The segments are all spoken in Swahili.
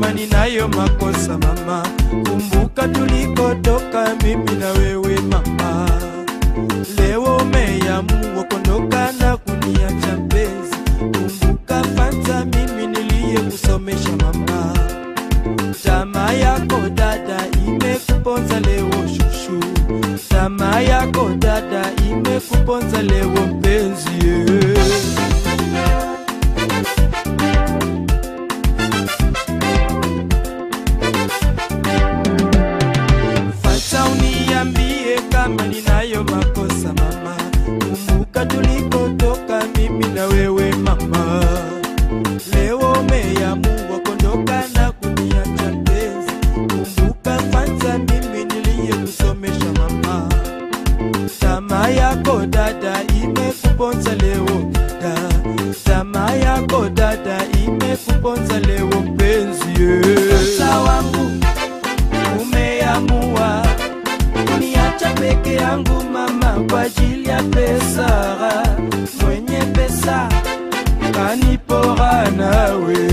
kama ninayo makosa mama, kumbuka tulikotoka mimi na wewe mama. Leo umeamua kuondoka na kuniacha mpenzi, kumbuka kwanza mimi niliyekusomesha mama. Tamaa yako dada imekuponza leo shushu, tamaa yako dada imekuponza leo mpenzi yeah. Fata uniambie kama ninayo makosa mama, kumbuka tulikotoka mimi na wewe mama. Leo umeamua kuondoka na kuniacha mpenzi, kumbuka kwanza mimi niliyekusomesha mama. Tamaa yako dada imekuponza leo da, tamaa yako dada imekuponza leo mpenzi yeah. Sasa wangu umeamua kuniacha peke yangu mama, kwa ajili ya pesa. Mwenye pesa kanipora nawe.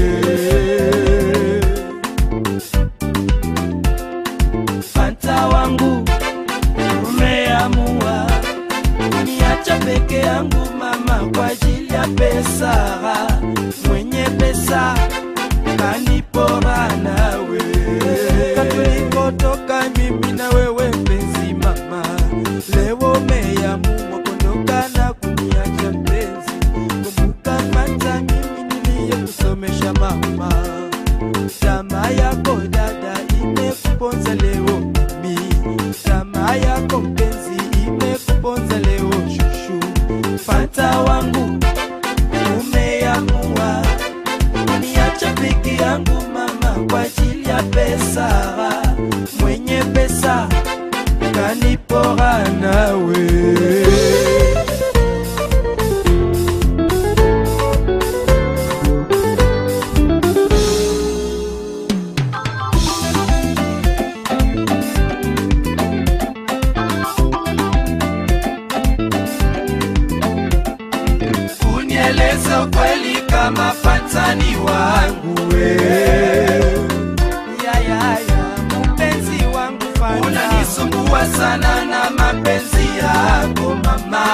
Fanta wangu umeamua kuniacha peke yangu mama, kwa ajili ya pesa. Mwenye pesa kanipora nawe. Tulikotoka mimi na wewe mpenzi mama, leo umeamua kuondoka na kuniacha mpenzi. Kumbuka kwanza mimi niliyekusomesha mama, tamaa yako dada imekuponza leo mimi, tamaa yako mpenzi imekuponza leo shushu. Fanta wangu umeamua kuniacha peke yangu mama, kwa ajili ya pesa. Mwenye pesa kanipora nawe. Unieleze ukweli kama fatani wangu we. Ya, ya, ya, mpenzi wangu Fanta. Unanisumbua sana na mapenzi yako mama.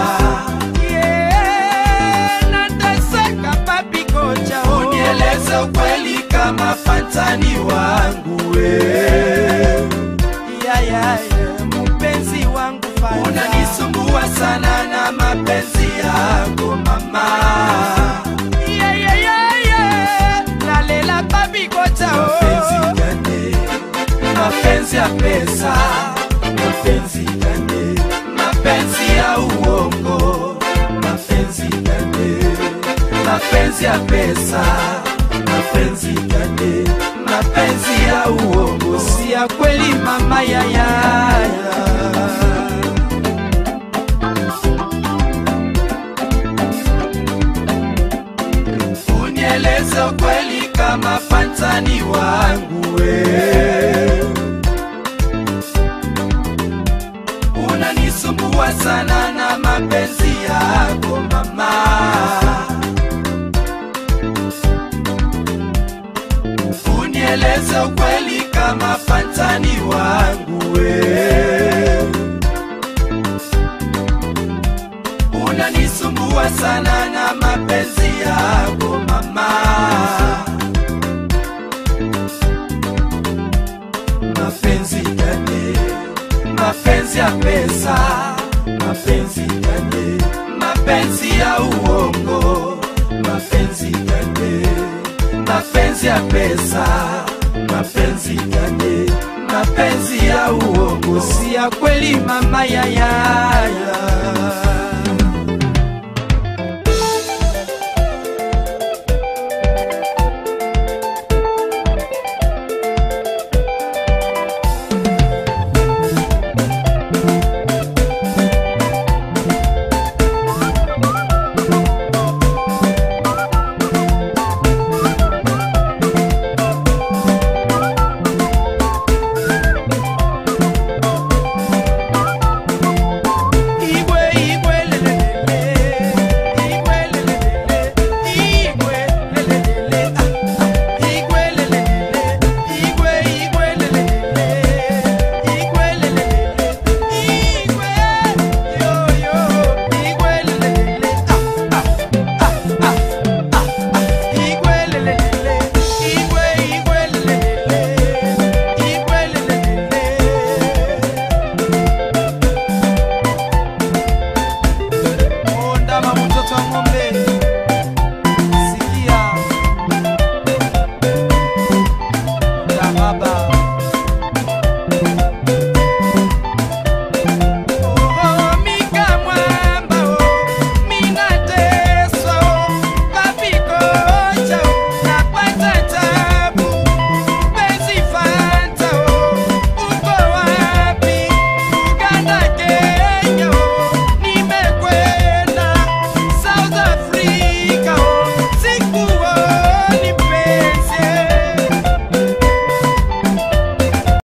Yeah, nateseka papi kocha, oh. Unieleze ukweli kama fatani wangu we. Ya, ya, ya, mpenzi wangu Fanta. Unanisumbua sana na mapenzi yako mama. Yeah, yeah, yeah, yeah. Nalela papi kocha, oh. Mapenzi gani? mapenzi ya pesa, mapenzi gani? Mapenzi ya uongo, mapenzi gani? Mapenzi ya pesa, mapenzi gani? Mapenzi ya uongo, si ya kweli mama ya ya ya. Unieleze ukweli kama fantani wangu we. Unanisumbua sana na mapenzi yako mama. Unieleze ukweli kama fantani wangu we. Unanisumbua sana na mapenzi yako mama. Mapenzi gani? Mapenzi ya pesa, mapenzi gani? Mapenzi ya uongo, mapenzi gani? Mapenzi ya pesa, mapenzi gani? Mapenzi ya uongo, si ya kweli mama ya ya ya.